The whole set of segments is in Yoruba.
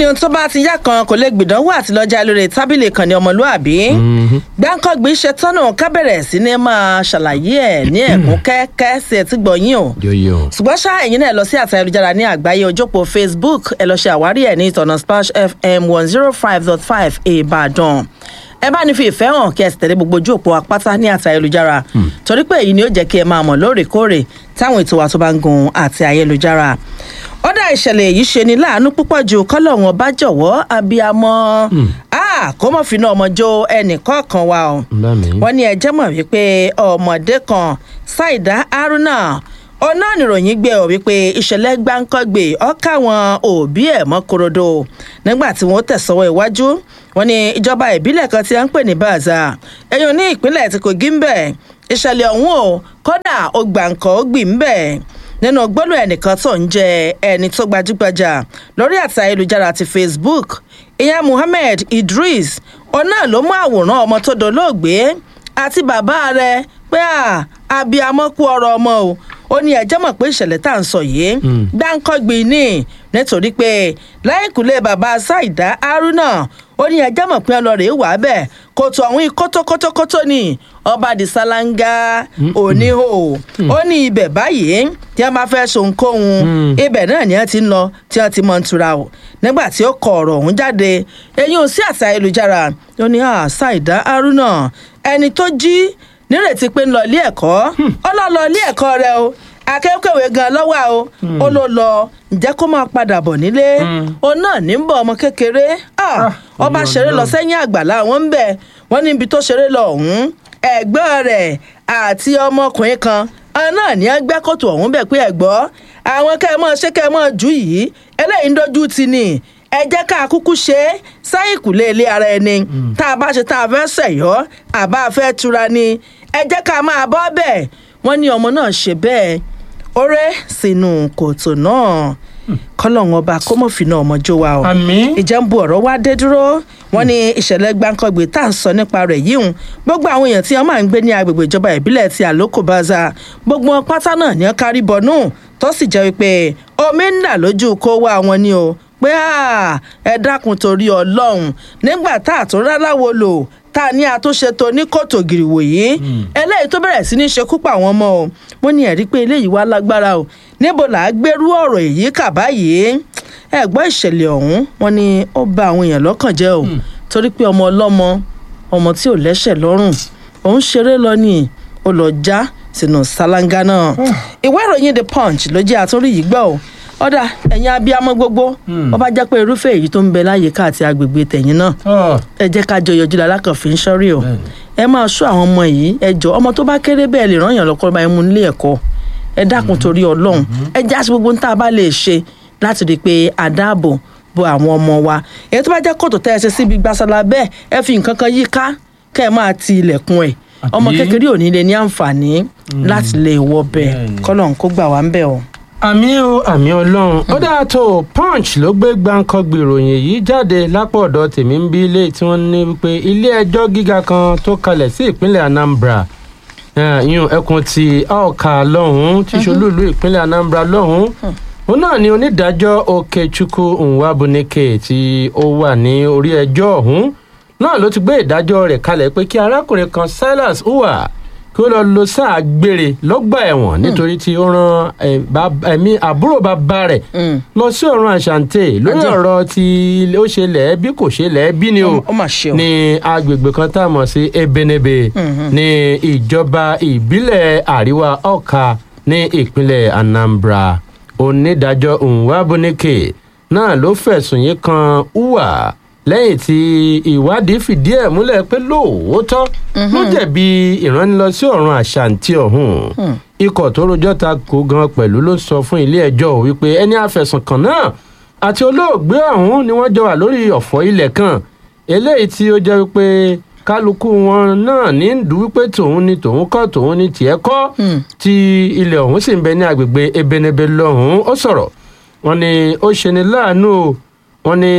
ní ohun tó bá ti yá kan kò lè gbìdánwò àti lọ́jà lórí tábìlì kan ní ọmọlúàbí gbáǹkọ́gbì ṣetánù ká bẹ̀rẹ̀ sí ní máa ṣàlàyé ẹ̀ ní ẹ̀kún kẹ́kẹ́ sí ẹtí gbọ̀nyìn o yóyó. ṣùgbọ́n ṣá ẹ̀yin náà lọ sí àtà ayélujára ní àgbáyé ojópo facebook ẹ lọ ṣe àwárí ẹ̀ ní ìtọ̀nà splash fm one zero five dot five ìbàdàn ẹ bá ní fi ìfẹ́ hàn kí ẹ sì tẹ̀lé gbogbo ojú òpó apáta ní àtà ayélujára torí pé èyí ni ó jẹ́ kí ẹ máa mọ̀ lóòrèkóòrè táwọn ètò wa tó bá ń gun àti ayélujára ọ̀dà ìṣẹ̀lẹ̀ yìí ṣe ni láàánú púpọ̀ ju kọ́lọ́hún ọba jọ̀wọ́ abiyamọ kó mọ̀ fínà ọmọ jó ẹnì kọ̀ọ̀kan wa o Lámì. wọ́n ní ẹjẹ́ mọ̀ wípé ọmọdé kan ṣáìdá haruna ọ̀nà ìròyìn gbé ọ wípé ìṣẹ̀lẹ̀ gbáǹkọ́gbè ọ̀ka àwọn òbí ẹ̀ mọ́ korodo nígbà tí wọ́n tẹ̀sọ́wọ́ iwájú wọ́n ní ìjọba ìbílẹ̀ kan tí a ń pè ní baza ẹ̀yìn ní ìpínlẹ̀ tí kogi ń bẹ̀ ìṣẹ̀lẹ̀ ọ̀hún o kódà ó gbàǹkọ́ ó gbì ń bẹ̀ nínú gbólóhùn ẹnìkan tó ń jẹ ẹni tó gbajúgbajà lórí àti ayélujára ti facebook ìyá muhammed idris ọ̀nà ló mú àwòrán ọmọ tó dolóògbé àti bàbá rẹ̀ pé à abiyamọ kú ọrọ ọmọ o ó ní ẹjẹ mọ pé ìṣẹlẹ tá à ń sọ yìí gbáǹkọgbìn ní nítorí pé lẹ́yìnkùlé bàbá ṣáìdá haruna ó ní ẹjẹ mọ pé ọlọrẹ wà bẹ́ẹ̀ kòtò ọ̀hún kótókótókótó ni ọba di sálángá oníhò ó ní ibẹ̀ báyìí tí wọ́n bá fẹ́ sohunkóhun ibẹ̀ náà ni wọ́n ti ń lọ tí wọ́n ti mọ̀ ń tura o nígbà tí ó kọ ọ̀rọ̀ ọ̀hún jáde eyín ò sí àṣà ayélujára ó ní ṣáìdá haruna ẹni tó jí nírètí pé ń lọ ilé ẹ̀kọ́ ó lọ lọ ilé ẹ̀kọ́ rẹ o akẹ́kọ̀ọ́ gan lọ́wọ́ o ó ló lọ ǹjẹ́ kó máa padà bọ̀ nílé òun náà ní ń bọ̀ ọmọ kékeré ọba ṣeré lọ sẹ́yìn àgbàlá wọn ń bẹ̀ wọ́n níbi tó ṣeré lọ ọ̀hún ẹ̀gbọ́n rẹ̀ àti ọmọkùnrin kan ọ̀hún náà ní ẹgbẹ́ kòtò ọ̀hún bẹ̀ pé ẹ̀gbọ́ àwọn kẹ́ ẹ mọ́ ṣé kẹ́ ẹ mọ́ jù yìí eléyìí ń dojú ti ni ẹ jẹ́ ká kúkú ṣe é sáyìn kùlé ilé ara ẹni tá a bá ṣe tá a fẹ́ sẹ̀yọ́ àbá a fẹ́ tura ni ẹ jẹ́ ká máa bọ́ bẹ́ẹ̀ wọ́n ní ọmọ náà ṣe bẹ́ẹ̀ ó rẹ́ sínú kòtò náà kọ́lọ́hún ọba kó mọ̀ fínà ọmọ jó wa o Àmín. ìjà ń bu ọ̀rọ̀ wá dé dúró wọ́n ní ìṣẹ̀lẹ̀ gbáǹkọ́gbè tá à ń sọ nípa rẹ̀ yìí hùn gbogbo àwọn èèyàn tí wọ́n máa ń gbé ní agbègbè ìjọba ìbílẹ̀ ti àlókò baza gbogbo wọn pátá náà ní wọ́n kárí bọnú tó sì jẹ́ wípé omi ń dà lójú kó wá wọn ni o pé à, ẹ dákun torí ọlọ́run nígbà tá a tún ráláwo lò tá a ní àtúnṣe tó ní kòtò gìrìwò yìí eléyìí tó bẹ̀rẹ̀ sí ní ṣekú pa àwọn ọmọ o wọ́n ní ẹ̀rí pé eléyìí wá lágbára o níbo là á gbérú ọ̀rọ̀ èyí kà báyìí ẹ gbọ́ ìṣẹ̀lẹ̀ ọ̀hún wọ́n ní ó bà àwọn èèyàn lọ́kàn jẹ́ o torí pé ọmọ ọlọ́mọ ọmọ tí ò lẹ́sẹ̀ lọ́rùn òun ṣeré lọ ni ó lọ já sínú ṣáláńgá náà ìwé ìròyìn the punch ló jẹ́ àtúnrí yìí gbọ́ o ọ̀dà ẹ̀yin abiyamọ gbogbo ó bá jẹ́ pé irúfẹ́ èyí tó ń bẹ láyìíká àti agbègbè tẹ̀yìn náà ẹ jẹ́ ká jọ yọjú lálákànfin sọ́rí o ẹ máa sọ àwọn ọmọ yìí ẹ jọ ọmọ tó bá kéré bẹ́ẹ̀ lè ràn yàn lọ́kọ́ bá ẹ mú nílé ẹ̀kọ́ ẹ dákun torí ọlọ́run ẹ já sí gbogbo tá a bá lè ṣe láti rí i pé àdáàbò bo àwọn ọmọ wa èyí tó bá jẹ́ kòtò tẹ́ ẹ ṣe síbi gbàsálà bẹ́ẹ̀ ẹ fi nǹkan kan yí ká kẹ́ ẹ máa ti ilẹ̀kùn ẹ̀ ọmọ Àbí? kékeré ò ní lè ní àǹfààní láti lè wọ bẹ́ẹ̀ Bẹ́ẹ̀ni. kọ́lọ̀ ń kó gbà wá ń bẹ̀ o. àmì o àmì ọlọ́run ó dáa tó o, punch ló gbé gbàǹkangbì ìròyìn yìí jáde lápò ọ̀dọ̀ tèmi ń bí ilé tí wọ́n ní wípé ilé ẹjọ́ gíga kan tó kalẹ̀ sí ìpínlẹ̀ anambra eh, ìyún ẹkùn ti aoka lọ́hùn-ún tí ṣolúìlú ìpínlẹ̀ anambra lọ́hùn-ún òun náà ni onídàájọ́ okechukwu nwabunike tí ó wà ní orí ẹjọ́ ọ̀hún náà ló ti gbé ìdájọ́ rẹ̀ kalẹ̀ pé kí arákùnrin kan silas uwa kí ó lọ lo sáà gbére lọ́gbà ẹ̀wọ̀n nítorí tí ó ran eh, bab- ẹ̀mí àbúrò bàbá rẹ̀ Mm. lọ sí ọ̀run àṣàǹtẹ̀ lórí Ajé. ọ̀rọ̀ tí ó ṣe lẹ́ẹ̀bí kò ṣe lẹ́ẹ̀bí ni o ó mà ṣe o. ní agbègbè kan tá a mọ̀ sí ebenebe ní ìjọba ìbílẹ̀ àríwá ọ̀ka ní ìpínlẹ̀ anambra onídàájọ́ nwabunike náà ló fẹ̀sùn yìí kan uwa lẹ́yìn tí ìwádìí fìdí ẹ̀ múlẹ̀ pé lóòótọ́ ló jẹ̀bi ìránilọ sí ọ̀run àṣàǹtì ọ̀hún ikọ̀ tó rojọ́ ta kó gan pẹ̀lú ló sọ fún ilé ẹjọ́ wípé ẹni àfẹ̀sùnkàn náà àti olóògbé ọ̀hún ni wọ́n jọ wà lórí ọ̀fọ̀ ilẹ̀ kan eléyìí tí ó jẹ́ wípé kálukú wọn náà ní ń dùn wípé tòun ni tòun kọ́ tòun ni tiẹ̀ kọ́ tí ilẹ̀ ọ̀hún sì ń bẹ ní agbègbè ebenebe lọ́hùn-ún ó sọ̀rọ̀ wọn ni ó ṣe ni láàánú o wọn ni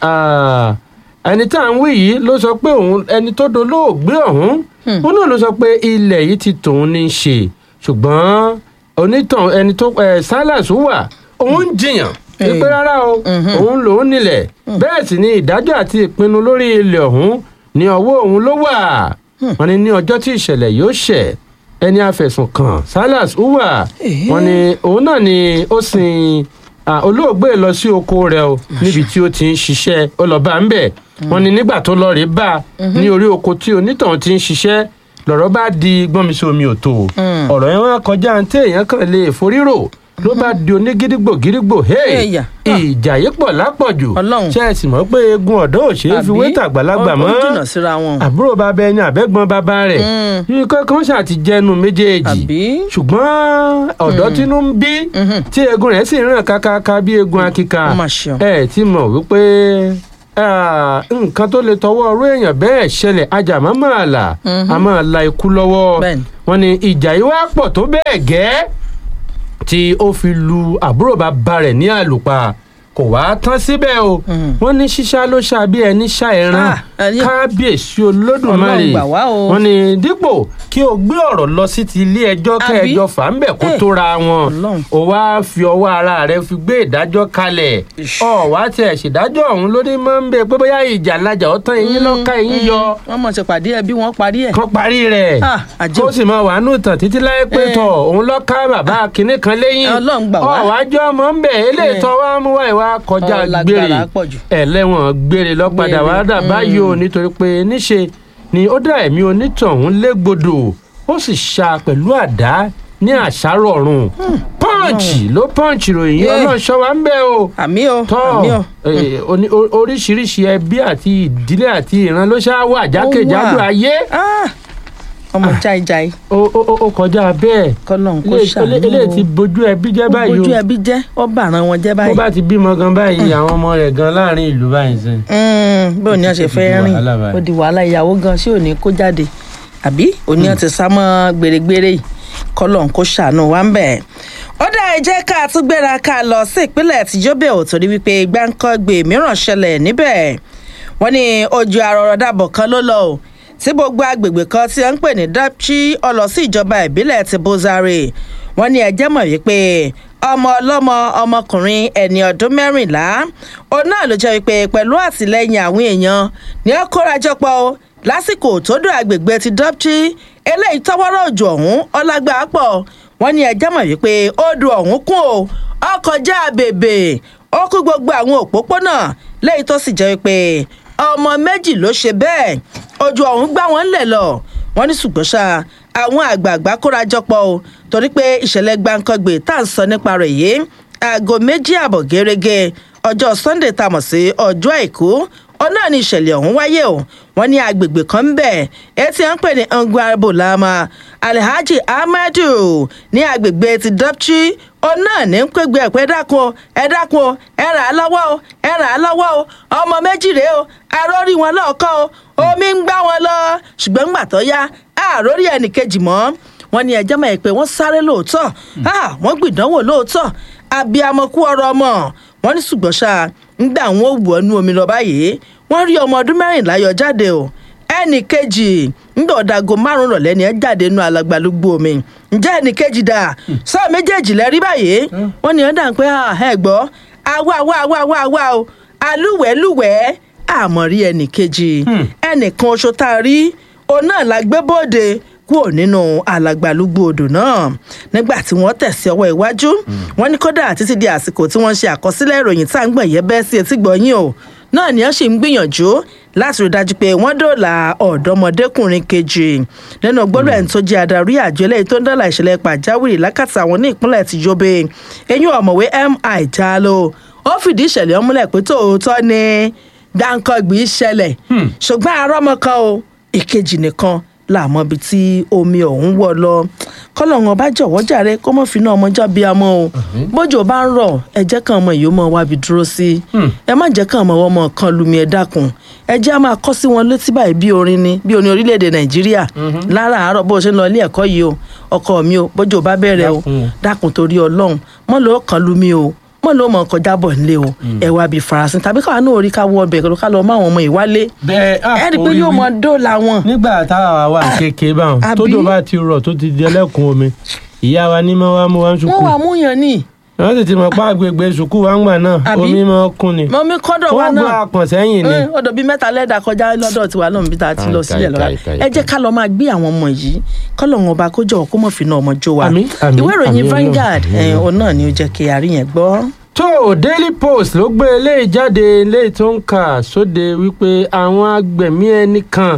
ah, ẹni tá à ń wí yìí ló sọ pé òun ẹni tó dolóògbé ọ̀hún òun náà ló sọ pé ilẹ̀ yìí ti tòun ní í ṣe ṣùgbọ́n onítàn ẹni tó ẹ silas wà òun ń jiyàn wípé rárá o òun lòún nílẹ̀ bẹ́ẹ̀ sì ni ìdájọ́ àti ìpinnu lórí ilẹ̀ ọ̀hún ní ọwọ́ òun ló wà wọ́n ní ní ọjọ́ tí ìṣẹ̀lẹ̀ yóò ṣẹ̀ ẹni afẹ̀sùn kàn Salas Uwa Eh. wọ́n ní òun náà ni ó sin ah, olóògbé lọ sí oko rẹ̀ o níbi tí ó ti ń ṣiṣẹ́ ó lọ bá ń bẹ̀ wọ́n ní nígbà tó lọ rèé bá ní orí oko tí onítọ̀hún ti ń ṣiṣẹ́ lọ̀rọ̀ bá di gbọ́nmisí omi òtò ọ̀rọ̀ yẹn wá kọjá ní téèyàn kan lè forírò ló bá di onígídígbò gídígbò hey Ẹ̀yà. ìjà yìí pọ̀ lápọ̀jù Ọlọ́run. ṣe é sì mọ̀ pé eegun ọ̀dọ́ ò ṣeé fi wé tàgbàlagbà ó- mọ́ ó jìnnà síra wọn. àbúrò bàbá ẹni àbẹ́gbọ́n bàbá rẹ̀ nǹkan kan ṣáà ti jẹnu méjèèjì Àbí? ṣùgbọ́n ọ̀dọ́ tínú ń bí tí eegun rẹ̀ sì ń ràn kákáká bí eegun akíka Ó mà ṣe o. ẹ ti mọ̀ wípé ah, nǹkan tó lè tọwọ́ ọ̀rọ̀ èèyàn bẹ́ẹ̀ ṣẹlẹ̀ ajá má máa là á máa la ikú lọ́wọ́ Bẹ́ẹ̀ni. wọ́n ní ìjà yìí wá pọ̀ tó bẹ́ẹ̀ gẹ́ tí ó fi lu àbúrò bàbá rẹ̀ ní àlùpà kò wá tán síbẹ̀ o wọ́n ní ṣíṣá ló ṣá bí ẹni ṣá ẹran Ah, ẹni- kábíyèsí olódùmarè Ọlọ́run gbà wá o. wọ́n ní dípò kí o gbé ọ̀rọ̀ lọ sí ti ilé ẹjọ́ Àbí? kẹjọ fà ń bẹ̀ kó Eh, tóra wọn Ọlọ́run. o wá fi ọwọ́ ara rẹ fi gbé ìdájọ́ kalẹ̀ Ish. ọ wá tiẹ̀ ṣèdájọ́ ọ̀hún ló ní máa ń bẹ pé bóyá ìjà lajà ọ̀tán eyín lọ́ka eyín yọ wọ́n mọ̀ ṣe pàdé ẹbí wọn parí ẹ̀. kan parí rẹ̀ Ah, àjẹ́ kó o. sì máa wà nù tàn títí láyé pé Eh. tọ̀ òun lọ́ka bàbá kinní kan lẹ́yìn Ọlọ́run gbà wá. ọ̀wájọ́ ọmọ ń bẹ̀ eléyìí Eh. tọ́ wá mú wá ìwà kọjá Ọ, lágbára gbére pọ̀ jù. ẹlẹ́wọ̀n gbére lọ́padà Gbére, wá dà báyìí o nítorí pé níṣe ni ó dá ẹ̀mí onítọ̀hún légbodò ó sì ṣá pẹ̀lú àdá ní àṣàrò ọ̀run pọ́ǹchì ló pọ́ǹchì ròyìn Yeah. ọlọ́run ṣọ́ wa ń bẹ̀ o àmì o tọ́ àmì o. eh, oní- o- oríṣiríṣi ẹbí àti ìdílé àti ìran ló ṣáá wà jákèjádò wà. ayé Ah, ọmọ jáìjáì ó ó- ó- ó kọjá bẹ́ẹ̀ kọ́lọ́n kó Ilé- ṣàánú ilé- eléyìí ti bójú ẹbí jẹ́ báyìí ojú o ẹbí jẹ́ ó bàrán wọn jẹ́ bó báyìí. bá ti bímọ gan báyìí àwọn ọmọ rẹ̀ gan láàrin ìlú báyìí sẹ́yìn. Mm, bí òní ọ̀sẹ̀ Ó ti fẹ́ di rìn wàhálà báyìí. ó di wàhálà ìyàwó gan sí òní kó jáde àbí òní ọ̀sẹ̀ sámọ́ gbèrègbèrè yìí kọ́lọ́n kó ṣàánú wa ń bẹ̀. ó dá ẹ jẹ́ ká tún gbéra ká lọ sí ìpínlẹ̀ tìjọ́bẹ̀ ò torí wípé gbáǹkọ́gbè mìíràn ṣẹlẹ̀ níbẹ̀ wọ́n ní ojú arọ̀rọ̀ dàbọ̀ kan ló lọ o tí gbogbo agbègbè kan tí wọ́n ń pè ní dapchi ọlọ sí ìjọba ìbílẹ̀ ti bozare wọ́n ní ẹjẹ́ mọ̀ wípé ọmọ ọlọ́mọ ọmọkùnrin ẹni ọdún mẹ́rìnlá òun náà ló jẹ́ wípé pẹ̀lú àtìlẹ́yìn àwọn èèyàn ní ó kórajọpọ̀ o lásìkò tó dùn agbègbè ti dapchi eléyìí tọwọ́rọ̀ òjò ọ̀hún ọlágbá pọ̀ wọ́n ní ẹjẹ́ mọ̀ wípé odò ọ̀hún kún o ọkọjá bèbè ó kú gbogbo àwọn òpópónà lẹ́yìn tó sì jẹ́ wípé ọmọ méjì ló ṣe bẹ́ẹ̀ ojú ọ̀hún gbá wọn lẹ̀ lọ wọ́n ní ṣùgbọ́n ṣá àwọn àgbààgbà kóra jọpọ̀ o torí pé ìṣẹ̀lẹ̀ gbàǹkangbè tá à ń sọ nípa rẹ̀ yìí aago méjì àbọ̀ gẹ́rẹ́gẹ́ ọjọ́ sunday tá a mọ̀ sí ọjọ́ àìkú ọ̀nà ni ìṣẹ̀lẹ̀ ọ̀hún wáyé o wọ́n ní agbègbè kan ń bẹ̀ etí à ń pè ní ngwarbolama alhaji ahmadu ní agbègbè ti dapchi ọ̀nà ní ń pègbè ẹ̀pẹ́ ẹ dákun o ẹ dákun o ẹ rà á lọ́wọ́ o ẹ rà á lọ́wọ́ o ọmọ méjì rèé o àròrí wọn lọ́ọ̀kan o omi ń gbá wọn lọ ṣùgbọ́n ńgbà tó yá àròrí ẹnìkejì mọ́ wọn ní ẹjọ́ mọ̀ ẹ́ pé wọ́n sáré lóòótọ́ ah, wọ́n gbìdánwò lóòótọ́ abiyamọ kú ọ̀rọ̀ ọmọ wọn ní ṣùgbọ́n ṣá ńgbà wọn ò wù ọ́ nú omi lọ báyìí wọ́n rí ọmọ ọdún mẹ́rìnlá yọ jáde o ẹnì kejì ńgbà ọ̀dàgò márùn rọ̀lẹ́ ni ẹ jáde nú alàgbàlúgbò omi ǹjẹ́ ẹnì kejì dà sọ méjèèjì lẹ́rí báyìí wọ́n ní ọ̀dà ń pẹ́ ẹ gbọ́ àwa àwa àwa àwa àwa o alúwẹ̀ẹ́lúwẹ̀ẹ́ àmọ̀rí ẹnì kejì ẹnìkan oṣù tá a rí òun náà la gbé bóde kúrò nínú alàgbàlúgbò odò náà nígbà tí wọ́n tẹ̀sí ọwọ́ iwájú wọ́n ní kódà títí di àsìkò tí wọ́n ṣe àkọsílẹ̀ ìròyìn tá à ń gbọ̀n yẹ bẹ́ẹ̀ sí etí gbọ̀nyìn o náà ni wọ́n sì ń gbìyànjú láti rí dájú pé wọ́n dóòlà ọ̀dọ́mọdékùnrin kejì nínú gbọ́dọ̀ ẹni tó jẹ́ adarí àjọ eléyìí tó ń dọ́là ìṣẹ̀lẹ̀ pàjáwìrì lákàtà àwọn ní ìpínlẹ̀ ti Yobe eyín ọ̀mọ̀wé mi Jalo ó fìdí ìṣẹ̀lẹ̀ ọmúlẹ̀ pé tòótọ́ ni gbàǹkangbì ṣẹlẹ̀ ṣùgbọ́n arọ́mọ kan o ìkejì nìkan làmọ́ ibi tí omi ọ̀hún wọ̀ lọ kọ́lọ́hún ọba jọ̀wọ́ jàre kó mọ̀ fi náà ọmọ jábí amọ́ o bójú bá ń rọ̀ ẹ jẹ́ kàn ọmọ yìí ó mọ̀ wábi dúró sí ẹ má jẹ́ kàn ọmọ ọmọ kan lumi ẹ dákun ẹ jẹ́ á máa kọ́ sí wọn létí báyìí bí orin ni bí orin orílẹ̀-èdè nàìjíríà lára àárọ̀ bó o ṣe ń lọ ilé ẹ̀kọ́ yìí o ọkọ mi o bójú bá bẹ̀rẹ̀ o Dákun o. dákun torí ọlọ́run mọ́ ló kàn lumi o mọ́ ló mọ̀ kọjá bọ̀ nílé o ẹ wá bí farasin tàbí káwa náà orí ká wọ ọbẹ̀ ká lọ mọ́ àwọn ọmọ ìwálé bẹ́ẹ̀ ah, ẹ rí i pé orí yóò wí. mọ dóòlà wọn. nígbà táwa wà kékeré báwọn àbí? tódò bá ti rọ̀ tó ti di ẹlẹ́kùn omi ìyá wa ní mọ́ wá mú wá ń wọ́n ṣùkú wà múyàn ní wọ́n sì ti mọ̀ pa agbègbè sùkúù wa ń gbà náà Àbí? omi máa ń kún ni mọ́mí kọ́dọ̀ wa wọ́n gbọ́ náà àpọ̀n sẹ́yìn ni Eh, ọ̀dọ̀ bíi mẹ́ta lẹ́dà kọjá lọ́dọ̀ tiwa náà bí tá a ti lọ Kai, sílẹ̀ lọ́la kai, kai, ẹ jẹ́ ká lọ máa gbé àwọn ọmọ yìí kọ́lọ̀ wọn ọba kó jọ̀wọ́ kó mọ̀ fi náà ọmọ jó wa Àmín, àmín, ìwé ìròyìn àmín Vanguard Ọlọ́run, eh, òun náà ni ó jẹ́ kí a rí yẹn gbọ́. tó daily post ló gbé eléyìí jáde eléyìí tó ń kà sóde wípé àwọn agbẹ̀mí ẹnì kan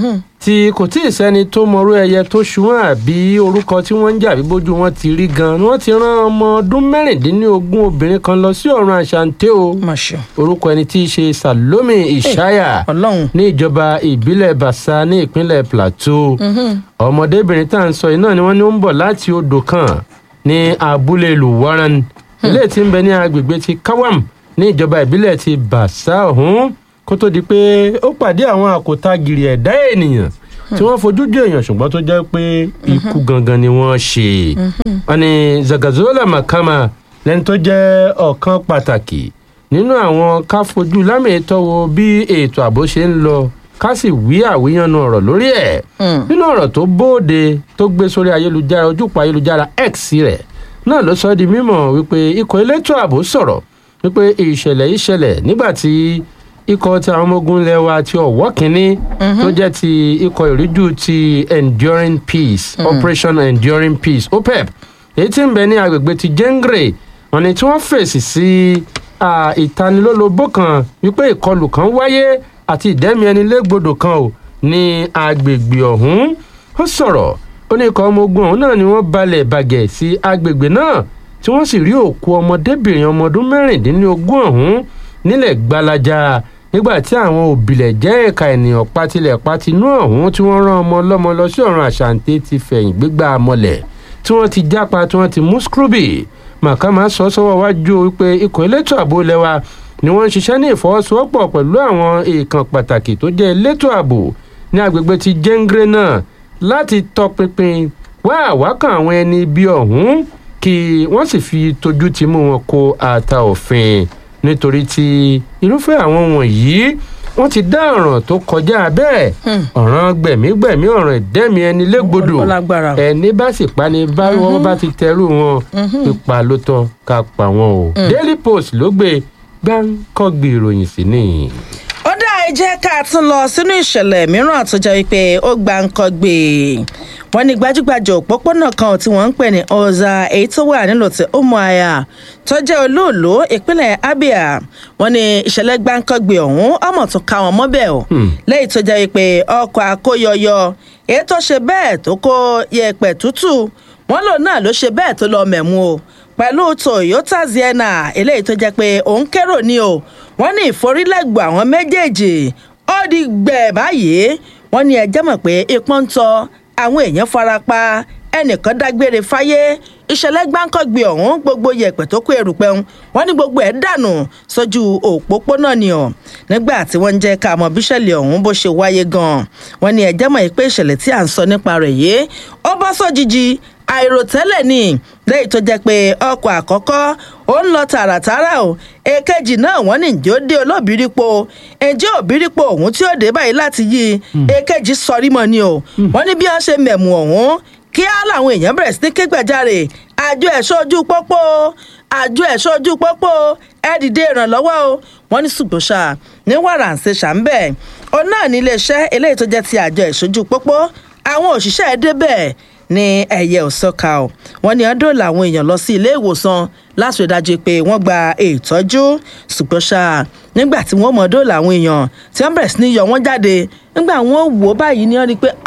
tí kò tí ì sẹ́ni tó mọrú ẹyẹ tó ṣùwọ̀n àbí orúkọ tí wọ́n ń jà bí bójú wọn ti rí gan ni wọ́n ti rán ọmọ ọdún mẹ́rìndínlógún obìnrin kan lọ sí ọ̀run àṣàǹtẹ̀ o mọ̀ṣọ́ orúkọ ẹni tí í ṣe Salome Ishaya ọlọ́run ní ìjọba ìbílẹ̀ Basa ní ìpínlẹ̀ Plateau ọmọdébìnrin tá à ń sọ yìí náà ni wọ́n ní ó ń bọ̀ láti odò kan ní abúlé Luwaran ilé tí ń bẹ ní agbègbè ti Kawam ní ìjọba ìbílẹ̀ ti Basa ọ̀hún kó tó di pé ó pàdé àwọn àkótá gìrì ẹ̀dá ènìyàn tí wọ́n fojú jọ èèyàn ṣùgbọ́n tó jẹ́ pé ikú gangan ni wọ́n ṣe wọ́n ní Zagazola Makama lẹ́ni tó jẹ́ ọ̀kan pàtàkì nínú àwọn ká fojú lámìtọ́ wo bí ètò ààbò ṣe ń lọ ká sì wí àwíyànnu ọ̀rọ̀ lórí ẹ̀ nínú ọ̀rọ̀ tó bóde tó gbé sórí ayélujára ojúpọ̀ ayélujára X rẹ̀ náà ló sọ di mímọ̀ wípé ikọ̀ elétò ààbò sọ̀rọ̀ wípé ìṣẹ̀lẹ̀ yìí ṣẹlẹ̀ nígbà tí ikọ̀ ti àwọn ọmọ ogun ilẹ̀ wa ti ọ̀wọ́ kínní tó jẹ́ ti ikọ̀ ìríjú ti enduring peace operation enduring peace opep èyí tí ń bẹ ní agbègbè ti jengre wọ́n ní tí wọ́n fèsì sí ah, ìtanilólobó kan wípé ìkọlù kan wáyé àti ìdẹ́mi ẹni légbodò kan ò ní agbègbè ọ̀hún ó sọ̀rọ̀ ó ní ikọ̀ ọmọ ogun ọ̀hún náà ni wọ́n balẹ̀ bàgẹ̀ sí agbègbè náà tí wọ́n sì rí òkú ọmọdébìnrin ọmọ ọdún mẹ́rìndínlógún ọ̀hún nílẹ̀ gbalaja nígbà tí àwọn òbílẹ̀ jẹ́ ẹ̀ka ènìyàn patilẹ̀ patinú ọ̀hún tí wọ́n rán ọmọ ọlọ́mọ lọ sí ọ̀run àṣàǹtẹ̀ ti fẹ̀yìn gbégbá mọ́lẹ̀ tí wọ́n ti jápa tí wọ́n ti mú scrooby màkàmá sọ sọ́wọ́ wájú wípé ikọ̀ elétò ààbò lẹ́wà ni wọ́n ń ṣiṣẹ́ ní ìfọwọ́sowọ́pọ̀ pẹ̀lú àwọn èèkàn pàtàkì tó jẹ́ elétò ààbò ní agbègbè ti jẹ́ngre náà láti tọpinpin wá àwákàn àwọn ẹni ibi ọ̀hún kí wọ́n sì fi tójú ti mú wọn kó ata òfin nítorí tí irúfẹ́ àwọn wọ̀nyí wọ́n ti dá ọ̀ràn tó kọjá bẹ́ẹ̀ ọ̀ràn gbẹ̀mígbẹ̀mí ọ̀ràn ìdẹ́mi ẹni légbodò Ó lágbára. ẹni bá sì pa ni bá wọ́n bá ti tẹrù wọn pípa ló tọ́ ká pa wọn o Daily Post ló gbé gbáǹkọ́gbì ìròyìn sí nìyí. ó dá ẹ jẹ́ ká tún lọ sínú ìṣẹ̀lẹ̀ mìíràn tó jẹ́ wípé ó gba nǹkan gbé wọ́n ní gbajúgbajà òpópónà kan tí wọ́n ń pè ní ọ̀zà èyí tó wà nílò tí Umuahia tó jẹ́ olóòló ìpínlẹ̀ Abia wọ́n ní ìṣẹ̀lẹ̀ gbáǹkọ́gbé ọ̀hún ọmọ tó ká wọn mọ́bẹ̀ o lẹ́yìn tó jẹ́ wípé ọkọ̀ akóyọyọ èyí tó ṣe bẹ́ẹ̀ tó kó yẹ̀pẹ̀ tútù wọ́n lò náà ló ṣe bẹ́ẹ̀ tó lọ mẹ̀mú o pẹ̀lú Toyota Sienna eléyìí tó jẹ́ pé òun kérò ní o wọ́n ní ìforílẹ̀gbọ̀ àwọn méjèèjì ó di gbẹ̀ báyìí wọ́n ní ẹjẹ́ mọ̀ pé ipọ́n ń tọ́ àwọn èèyàn fara pa ẹnìkan dágbére fáyé ìṣẹ̀lẹ̀ gbáǹkọ́gbé ọ̀hún gbogbo yẹ̀pẹ̀ tó kó erùpẹ̀ ń wọ́n ní gbogbo ẹ̀ dànù sójú òpópónà ni ọ̀ nígbà tí wọ́n ń jẹ́ ká mọ̀ bíṣẹ̀lẹ̀ ọ̀hún bó ṣe wáyé gan-an wọ́n ní ẹjẹ́ mọ̀ pé ìṣẹ̀lẹ̀ tí à ń sọ nípa rẹ̀ yìí ó bọ́ sójijì àìròtẹ́lẹ̀ ni lẹ́yìn tó jẹ́ pé ọkọ̀ àkọ́kọ́ ó ń lọ tààràtààrà o èkejì náà wọ́n ní ǹjẹ́ ó dé olóbìrípo ǹjẹ́ òbírípo ọ̀hún tí ó dé báyìí láti yí èkejì sọrí mọ́ ni o wọ́n ní bí wọ́n ṣe mẹ̀mú ọ̀hún kíá làwọn èèyàn bẹ̀rẹ̀ sí ní ké gbàjarè àjọ ẹ̀ṣọ́ ojú pópó àjọ ẹ̀ṣọ́ ojú pópó ẹ dìde ìrànlọ́wọ́ o wọ́n ní ṣùgbọ́n ṣá ní wàrà ń ṣe ṣàǹbẹ̀ òun náà ní iléeṣẹ́ eléyìí tó jẹ́ ti àjọ ẹ̀ṣọ́ ojú pópó àwọn òṣìṣẹ́ ẹ̀ débẹ̀ ní ẹ̀yẹ òsọ́ka o wọ́n ní ọdún làwọn èèyàn lọ sí ilé ìwòsàn láti rí dájú pé wọ́n gba ìtọ́jú ṣùgbọ́n ṣá nígbà tí wọ́n mọ̀ ọdún làwọn èèyàn tí wọ́n bẹ̀rẹ̀ sí ní yọ wọ́n jáde nígbà wọ́n wò ó báyìí ni wọ́n rí i pé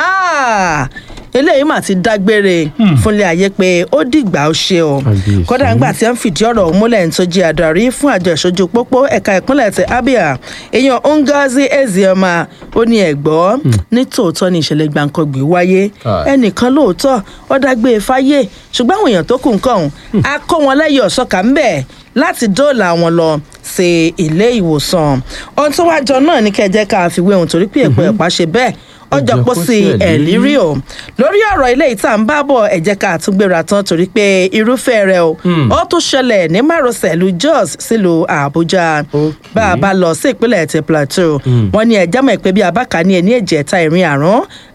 eléyìí mà ti dágbére fúnlé ayé pé ó dìgbà ó ṣe o Kábíyèsí. kódà nígbà tí wọ́n fìdí ọ̀rọ̀ ọ̀hún múlẹ̀ ní tó jẹ́ adarí fún àjọ ìṣojú pópó ẹ̀ka ìpínlẹ̀ ti Abia èèyàn Ngozi Ezioma ó ní ẹ̀gbọ́ ní tòótọ́ ní ìṣẹ̀lẹ̀ gbàǹkangbè wáyé Ah. ẹnìkan lóòótọ́ ó dágbé fáyé ṣùgbọ́n àwọn èèyàn tó kù nǹkan ọ̀hún a kó wọn lẹ́yìn ọ̀ṣọ́kà ńbẹ̀ láti dóòlà wọn lọ sí ilé ìwòsàn ohun tó wá jọ náà ní kẹjẹ ká fi wé ohun torí pé èpò ẹ̀pá ṣe bẹ́ẹ̀ ọjọ́ Ọjọ́ pọ̀ kó sí sí ẹ̀lí. ẹ̀lírí o lórí ọ̀rọ̀ ilé ìta ń bá bọ̀ ẹ jẹ́ ká tún gbéra tán torí pé irúfẹ́ rẹ̀ o ó tún ṣẹlẹ̀ ní márosẹ̀ ìlú Jos sílùú Àbújá Okay. bá a bá lọ sí ìpínlẹ̀ ti Plateau wọ́n ní ẹ̀já mọ̀ pé bí abáka ní ẹni ẹ̀jẹ̀ ta ìrìn àrùn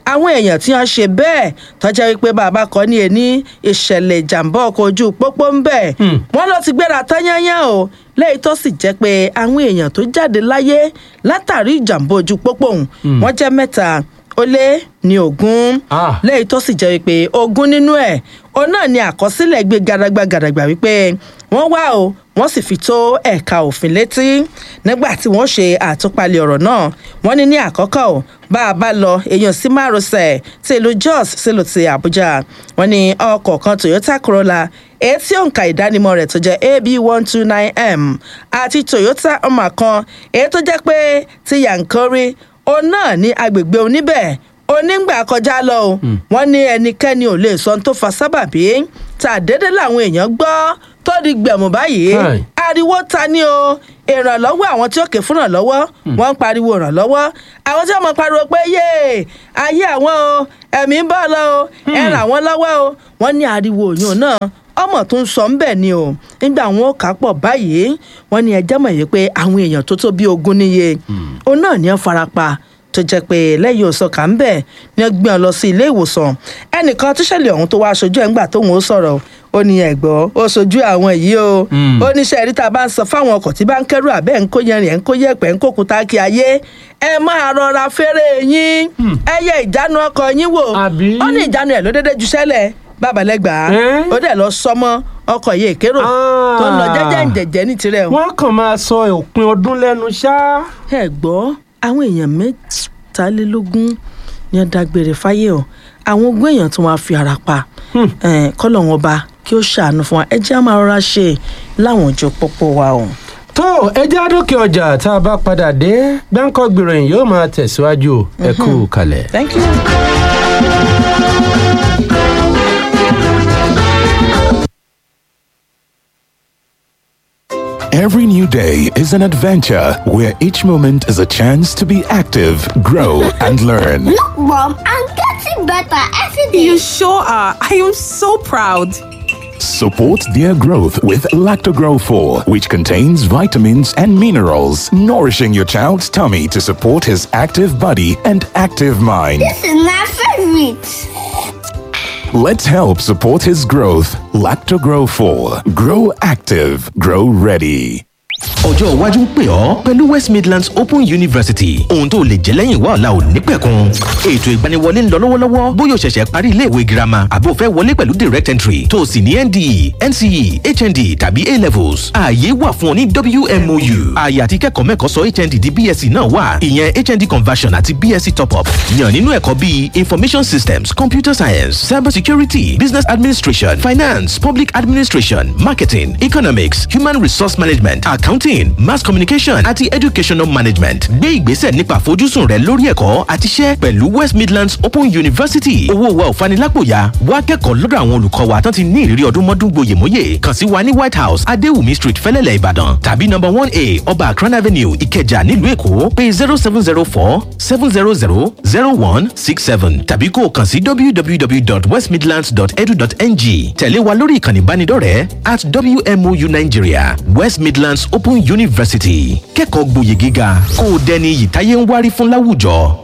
àwọn èèyàn tí wọ́n ṣe bẹ́ẹ̀ tọ́jà wípé bàbá kọ́ ní ẹni ìṣẹ̀lẹ̀ ìjàmbá ọkọ̀ ojú pópó ń bẹ̀ wọ́n lọ ti gbéra tányányá o lẹ́yìn tó sì jẹ́ pé àwọn èèyàn tó jáde láyé látàrí ìjàmbá ojú pópó ọ̀hún wọ́n jẹ́ mẹ́ta ó lé ní ogún Ah. lẹ́yìn tó sì jẹ́ wípé ogún nínú ẹ̀ òun náà ni àkọsílẹ̀ gbé gàdàgbà gàdàgbà wípé wọ́n wá o wọ́n sì fi tó ẹ̀ka òfin létí nígbà tí wọ́n ṣe àtúpalẹ̀ ọ̀rọ̀ náà wọ́n ní ní àkọ́kọ́ o bá a bá lọ èèyàn sí márosẹ̀ tí ìlú jos sílùú ti àbújá wọ́n ní ọkọ̀ kan toyota corolla èyí tí òǹkà ìdánimọ̀ rẹ̀ tó jẹ́ ab one two nine m àti toyota ọmọ kan èyí tó jẹ́ pé ti yankori òun náà ní agbègbè oníbẹ̀ onígbà kọjá lọ o wọn ní ẹnikẹ́ni ò lè sọ ohun tó fa sábàbí tá a dédé làwọn èèyàn gbọ́ tó di gbẹ̀mù báyìí Hi. ariwo ta ni o ìrànlọ́wọ́ àwọn tí ó ké fún ìrànlọ́wọ́ wọ́n ń pariwo ìrànlọ́wọ́ àwọn tí wọ́n mọ̀ pariwo pé yé ayé àwọn o ẹ̀mí ń bọ̀ lọ o ẹ ràn wọ́n lọ́wọ́ o wọ́n ní ariwo òyìn náà ọmọ tó ń sọ ń bẹ̀ ni o nígbà wọn ò kà pọ̀ báyìí wọ́n ní ẹjẹ́ mọ̀ yìí pé àwọn èèyàn tó tó bí ogún níye òun náà ní wọ́n farapa tó jẹ́ pé lẹ́yìn òsàn kà ń bẹ̀ ni wọ́n gbé wọn lọ sí ilé ìwòsàn ẹnìkan tó ṣẹlẹ̀ ọ̀hún tó wá aṣojú ẹ̀ ńgbà tóun ó sọ̀rọ̀ ó ní ẹ̀gbọ́ ó sojú àwọn yìí o ó ní sẹ́ẹ̀rí tá a bá ń sọ fáwọn ọkọ̀ tí bá ń kẹ́rù àbẹ́ ń kó yẹrin ẹ̀ ń kó yẹ̀pẹ̀ ń kó kuta kí ayé ẹ máa rọra fẹ́rẹ̀ yín ẹ yẹ ìjánu ọkọ̀ yín wò Àbí? ó ní ìjánu ẹ̀ ló dédé ju sẹ́lẹ̀ babalẹ́gbàá Ẹ́? ó dẹ̀ lọ sọmọ ọkọ̀ yìí èkérò Ah. tó ń lọ jẹ́jẹ́ ń jẹ̀jẹ́ ní tirẹ̀ o wọ́n kàn máa sọ òpin ọdún lẹ́nu ṣá. ẹ gbọ́ àwọn èèyàn mẹ́tàlélógún ni wọ́n dágbére fáyé o àwọn ogún èèyàn tí wọ́n á fi ara pa Eh, kọ́lọ̀ wọn ba kí ó ṣàánú fún wa ẹ jẹ́ á máa rọra ṣe láwọn ojú pópó wa o. tó ẹjẹ́ àdókè ọjà tá a bá padà dé gbáǹkọ́ gbìròyìn yóò máa tẹ̀síwájú ẹ kú kalẹ̀. thank you. Every new day is an adventure where each moment is a chance to be active, grow, and learn. Look, Mom, I'm getting better every day. You sure are. I am so proud. Support their growth with Lactogrow 4, which contains vitamins and minerals, nourishing your child's tummy to support his active body and active mind. This is my favorite. Let's help support his growth. Lactogrow 4. Grow active, grow ready. ọjọ́ iwájú ń pè ọ́ pẹ̀lú west midlands open university ohun tó lè jẹ́ lẹ́yìn wá ọ̀la ò ní pẹ̀kun ètò ìgbaniwọlé ń lọ lọ́wọ́lọ́wọ́ bóyá o ṣẹ̀ṣẹ̀ parí iléèwé girama àbí o fẹ́ wọlé pẹ̀lú direct entry tó o sì ní nde nce hnd tàbí a levels ààyè wà fún ọ ní wmou ààyè àti kẹ́kọ̀ọ́ mẹ́kọ̀ọ́ sọ hnd di bsc náà wà ìyẹn hnd conversion àti bsc top up yàn nínú ẹ̀kọ́ bíi information systems computer science cyber security business administration finance public administration marketing economics human resource management accounting mass communication àti educational management gbé ìgbésẹ̀ nípa àfojúsùn rẹ lórí ẹ̀kọ́ àti iṣẹ́ pẹ̀lú west midlands open university owó wa ò fanilápòyà wá kẹ́kọ̀ọ́ lọ́dọ̀ àwọn olùkọ́ wa tán ti ní ìrírí ọdún mọ́dún gboyèmóyè kàn sí wa ní white house adéwùmí street fẹ́lẹ́lẹ̀ ìbàdàn tàbí number one a ọba akran avenue ìkẹjà nílùú èkó pé zero seven zero four seven zero zero zero one six seven tàbí kó o kàn sí www.westmidlands.edu.ng tẹ̀lé wa lórí ìkànnì ìbánidọ́rẹ̀ẹ́ at wmou nigeria west midlands open university kẹ́kọ̀ọ́ gboyè gíga kó o dẹni yìí táyé ń wárí fún láwùjọ.